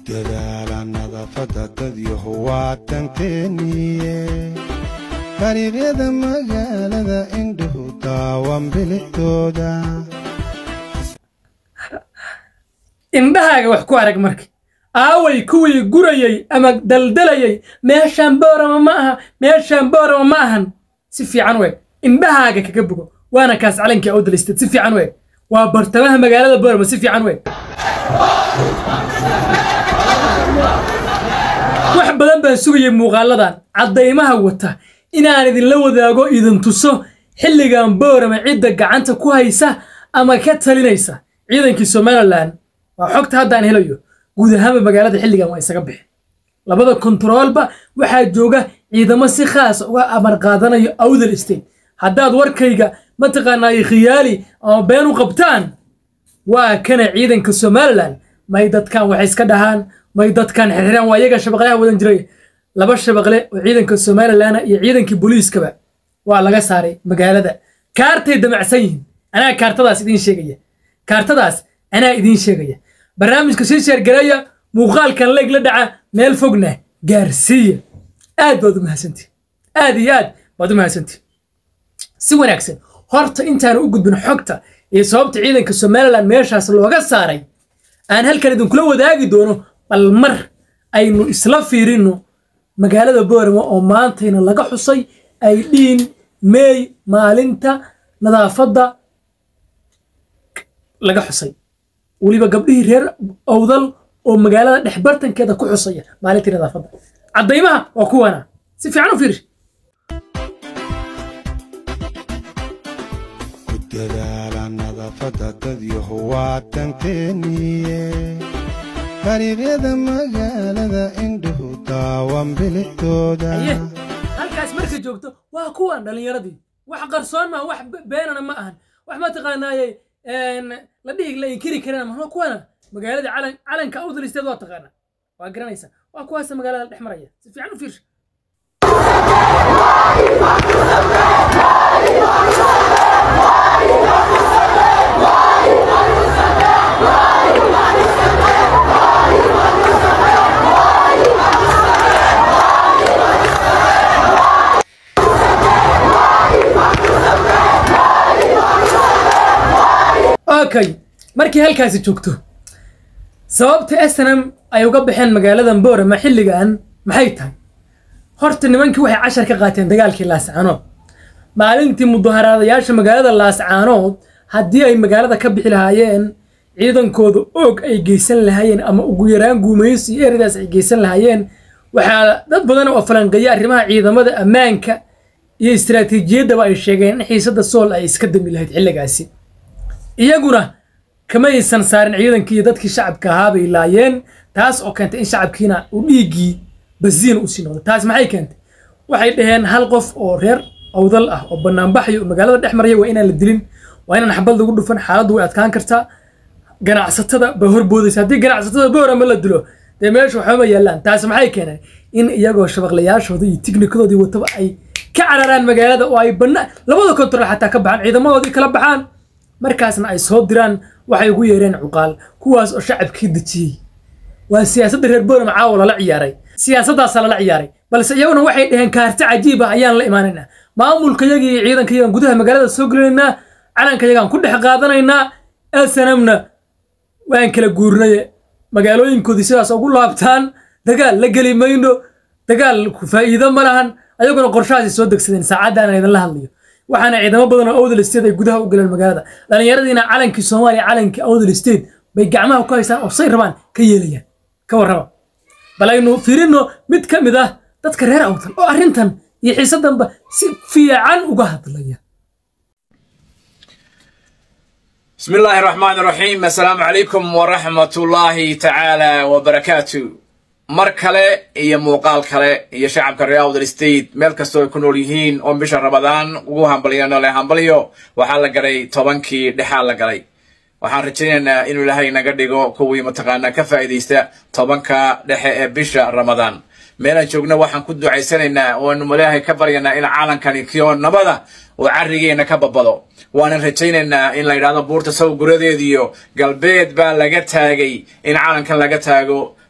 dadaala nadaafadda dadyahu waa tanteeniye dariiqyada magaalada indhuhu daawan bilicdooda indhahaaga wax ku arag marka aaway kuwii gurayey ama daldalayey meeshaan boorama ma aha meeshaan boorama ma ahan si fiican u eg indhahaaga kaga bogo waana kaas calankii awdalistad si fiican u eg waa bartamaha magaalada boorama si fiican u eg wax badan baan sugayay muuqaaladan caddaymaha wata inaan idinla wadaago idin tuso xilligan boorama cidda gacanta ku haysa ama ka talinaysa ciidankii somalilan waa xogta haddaan helayo guud ahaanba magaalada xilligan waa isaga bixin labada kontaroolba waxaa jooga ciidamo si khaas uga amar qaadanayo awdal state haddaad warkayga mataqaanaayo khiyaali ama been u qabtaan waa kana ciidanka somalilan may dadkan waxay iska dhahaan may dadkan xirxiraan waa iyaga shabaqlaha wadan jiray laba shabaqle oo ciidanka somalilana iyo ciidankii booliiskaba waa laga saaray magaalada kaartay damacsan yihiin anaa kaartadaas idiin sheegaya kaartadaas anaa idiin sheegaya barnaamijka sii sheergareeya muuqaalkan leeg la dhaca meel fogna gaarsiiya aad baad u mahadsantii aad iyo aad baad u mahadsantii si wanaagsan horta intaanu u gudbin xogta iyo sababta ciidanka somalilan meeshaas looga saaray aan halkan idinkula wadaagi doono bal mar aynu isla fiirino magaalada boorama oo maantayna laga xusay ay dhiin meey maalinta nadaafadda laga xusay weliba gabdhihii reer owdal oo magaalada dhexbartankeeda ku xusaya maalintii nadaafadda caddaymaha waa kuwana si fiican u fiiri ku dadaala nadaafadda dadyahu waa tanteeniye dariiqyada magaalada indhuhu daawan bilicdooda aye halkaas markay joogto waa kuwan dhallinyaradii wax qarsoon maaha wax be- beenana ma ahan wax mataqaanaaye la dhihi la inkiri karana ma waa kuwana magaalada calan calanka awdalisteed waa taqaana waa garanaysa waa kuwaasa magaalada dhex maraya si fiican u fiirsha okay markii halkaasi joogto sababta snm ay uga baxeen magaaladan boorama xilligan maxay tahay horta nimankii waxay cashar ka qaateen dagaalkii laascaanood maalintii mudaharaadayaasha magaalada laascaanood haddii ay magaalada ka bixi lahaayeen ciidankooda oog ay geysan lahaayeen ama ugu yaraan guumaysi iyo eradaas ay geysan lahaayeen waxaa dad badan oo falanqeeya arrimaha ciidamada ammaanka iyo istiraatiijiyaddaba ay sheegeen in xiisadda sool ay iska dami lahayd xilligaasi iyaguna kama aysan saarin ciidankii iyo dadkii shacabka ahaa bay laayeen taas oo keentay in shacabkiina uu dhiiggii basiina usii noqdo taas maxay keentay waxay dhaheen hal qof oo reer awdal ah oo banaanbaxayo oo magaalada dhex maraya waa inaan la dilin waa inaan xabad lagu dhufan xaaladdu way adkaan kartaa ganacsatada bay horboodaysa haddii ganacsatada boorama la dilo dee meesha waxbama yaallaan taas maxay keeneen in iyagoo shabaqlayaashooda iyo tiknikadoodii wataba ay ka cararaan magaalada oo ay bana labada kontarool xataa ka baxaan ciidamadoodii kala baxaan markaasna ay soo diraan waxay ugu yeereen cuqaal kuwaas oo shacabkii dejiyey waa siyaasadda reer boorama caawa lala ciyaaray siyaasaddaasaa lala ciyaaray balse iyaguna waxay dhaheen kaarti cajiib ah ayaan la imaanaynaa maamulka yagii iyo ciidanka yagaan gudaha magaalada soo gelinaynaa calanka yagaan ku dhex qaadanaynaa snmna waan kala guurnaye magaalooyinkoodii sidaas ugu laabtaan dagaal la geli mayno dagaal ku faa'iido ma lahan ayaguna qorshahaasay soo degsadeen saacaddaana idinla hadlayo waxaana ciidamo badan oo awdal state ay gudaha u galeen magaalada dhallinyaradiina calankii soomaaliya calankii awdal state bay gacmaha ku haystaan oo say rabaan ka yeelayaan ka warraba bal aynu fiirino mid ka mid ah dadka reer awdal oo arrintan iyo xiisaddanba si fiican uga hadlaya بسم الله الرحمن الرحيم السلام عليكم ورحمة الله تعالى وبركاته mar kale iyo muuqaal kale iyo shacabka reer awdal state meel kastoo ay ku nool yihiin oo bisha rabadaan ugu hambalyano le hambalyo waxaa la galay tobankii dhexaa la galay waxaan rajaynaynaa inuu ilaahay naga dhigo kuwii mataqaanaa ka faa'iidaysta tobanka dhexe ee bisha ramadaan meelaan joogna waxaan ku ducaysanaynaa oanu ilaahay ka baryanaa in calankani kio nabada oo carrigeena ka babado waanan rajaynaynaa in la yidhahdo buurta saw guradeediyo galbeed baa laga taagay in calankan laga taago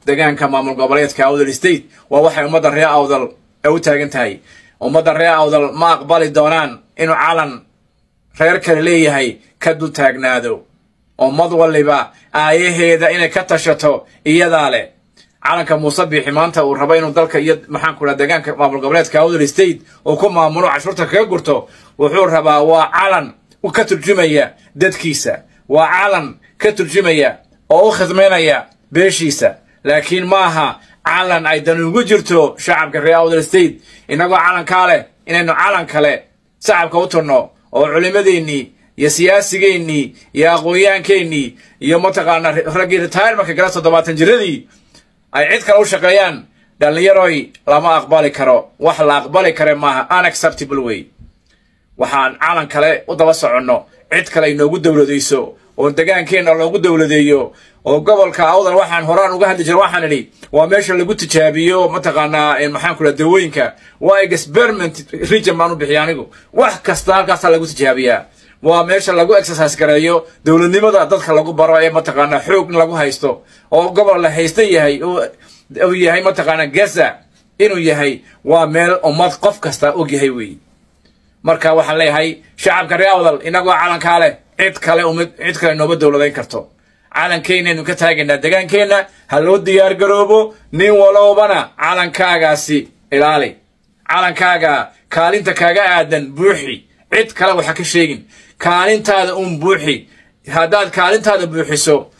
degaanka maamul goboleedka awdal state waa waxay ummadda reer awdal ay u taagan tahay ummadda reer awdal ma aqbali doonaan inuu calan reer kale leeyahay ka dul taagnaado ummad waliba aayaheeda inay ka tashato iyadaa leh calanka muuse biixi maanta uu rabo inuu dalka iyo maxaanku dhaha deegaanka maamul goboleedka awdal state uu ku maamulo cashuurta kaga gurto wuxuu rabaa waa calan ka turjumaya dadkiisa waa calan ka turjumaya oo u khidmaynaya beeshiisa laakiin maaha calan ay dan ugu jirto shacabka reer awdal state innagoo calankaa leh inaynu calan kale shacabka u turno oo culimadeennii iyo siyaasigeennii iyo aqoonyaankeenii iyo mataqaanaa raggii retirementka gala toddobaatan jiradii ay cid kale u shaqeeyaan dhallinyaroy lama aqbali karo wax la aqbali kare maaha unacceptable way waxaan calan kale u daba soconno cid kale inoogu dowladayso oo degaankeenna loogu dowladeeyo oo gobolka awdal waxaan horaan uga hadli jira waxaan idhi waa meesha lagu tijaabiyo mataqaanaa maxaanku dhaha dawooyinka waa experiment region baan u bixiya anigu wax kasta halkaasaa lagu tijaabiyaa waa meesha lagu exercise gareeyo dowladnimada dadka lagu baro ee mataqaanaa xoog in lagu haysto oo gobol la haysta yahay uu yahay mataqaanaa gaza inuu yahay waa meel ummad qof kasta og yahay weeye marka waxaan leeyahay shacabka reer awdal inagoo calankaa leh cid kale umid cid kale nooma dowladayn karto calankeenaynu ka taagaynaa degaankeenna ha loo diyaar garoobo nin walowbana calankaagaasi ilaali calankaaga kaalinta kaaga aadan buuxi cid kale waxa ka sheegin kaalintaada uun buuxi haddaad kaalintaada buuxiso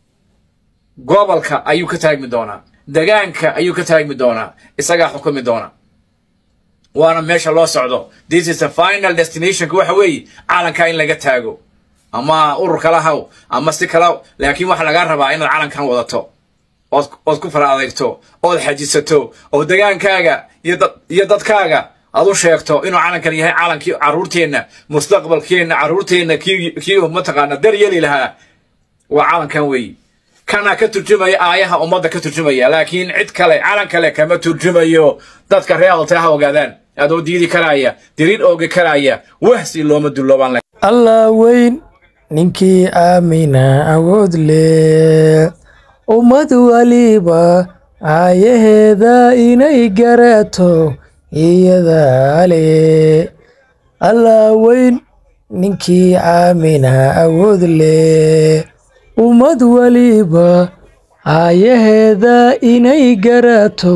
gobolka ayuu ka taagmi doonaa degaanka ayuu ka taagmi doonaa isagaa xukumi doona waana meesha loo socdo this is a final destinationka waxa weeye calankaa in laga taago ama urur kala haw ama si kala laakiin waxa lagaa rabaa inaad calankan wadato ood ood ku fara adeegto ood xajisato oo degaankaaga iyo dadkaaga aad u sheegto inuu calankan yahay calankii carruurteenna mustaqbalkeenna carruurteenna kii mataqaana daryeli lahaa waa calankan weeye kana ka turjumaya aayaha ummadda ka turjumaya laakiin cid kale calan kale kama turjumayo dadka reer awdalta ha ogaadaan adoo diidi karaya diriir oogi karaya wahsi looma dulloobaan allah weyn ninkii aamina awood leh ummad waliba aayaheeda inay garato iyadaa leh allah weyn ninkii aamina awood leh ummad waliba aayaheeda inay garato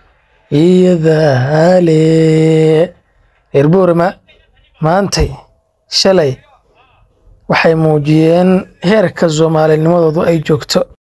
iyadaa leh reer boorama maantay shalay waxay muujiyeen heerka soomaalinimadoodu ay joogto